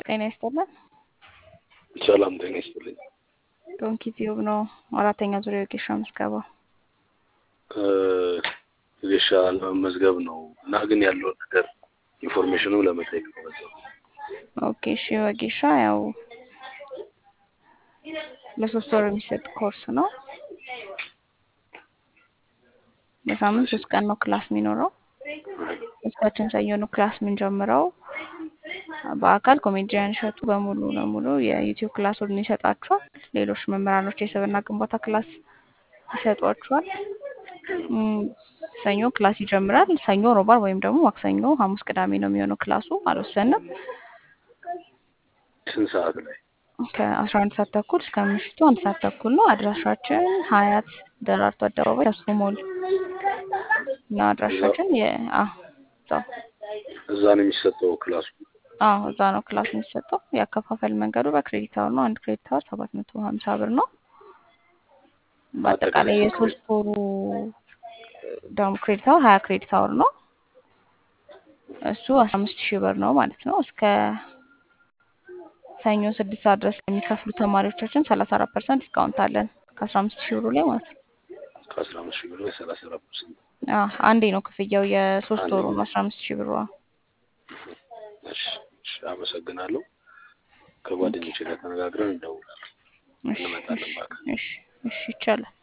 ጤና ይስጥልን። ሰላም ጤና ይስጥልኝ። ዶንኪ ቲዩብ ነው። አራተኛ ዙሪያ የጌሻ ምዝገባ ጌሻ ለመመዝገብ ነው እና ግን ያለውን ነገር ኢንፎርሜሽኑ ለመጠየቅ ነው። በዛው ኦኬ እሺ። ወጌሻ ያው ለሶስት ወር የሚሰጥ ኮርስ ነው። በሳምንት ሶስት ቀን ነው ክላስ የሚኖረው። እስካችን ሰኞ ነው ክላስ የምንጀምረው። በአካል ኮሜዲያን እሸቱ በሙሉ ለሙሉ የዩቲዩብ ክላሱን ይሰጣችኋል። ሌሎች መምህራኖች የስብዕና ግንባታ ክላስ ይሰጧችኋል። እም፣ ሰኞ ክላስ ይጀምራል። ሰኞ፣ ሮባር ወይም ደግሞ ማክሰኞ፣ ሐሙስ፣ ቅዳሜ ነው የሚሆነው ክላሱ። አልወሰንም። ስንት ሰዓት ላይ? ከአስራ አንድ ሰዓት ተኩል እስከ ምሽቱ አንድ ሰዓት ተኩል ነው። አድራሻችን ሀያት ደራርቱ አደባባይ ተስፎ ሞል እና አድራሻችን የ አዎ እዛው እዛ ነው የሚሰጠው ክላሱ? አዎ እዛ ነው ክላስ የሚሰጠው። የአከፋፈል መንገዱ በክሬዲት አወር ነው። አንድ ክሬዲት አወር ሰባት መቶ ሀምሳ ብር ነው። በአጠቃላይ የሶስት ወሩ ደግሞ ክሬዲት አወር ሀያ ክሬዲት አወር ነው። እሱ አስራ አምስት ሺህ ብር ነው ማለት ነው። እስከ ሰኞ ስድስት ሰዓት ድረስ ለሚከፍሉ ተማሪዎቻችን ሰላሳ አራት ፐርሰንት ዲስካውንት አለን ከአስራ አምስት ሺህ ብሩ ላይ ማለት ነው። ከአስራ አምስት ሺህ ብር ላይ ሰላሳ አራት ፐርሰንት። አዎ አንዴ ነው ክፍያው የሶስት ወሩ ነው አስራ አምስት ሺህ ብሩ። እሺ፣ እሺ፣ አመሰግናለሁ። ከጓደኞቼ ጋር ተነጋግረን እንደውላለን። እሺ፣ እንመጣለን እሺ፣ በአካል። እሺ፣ እሺ ይቻላል።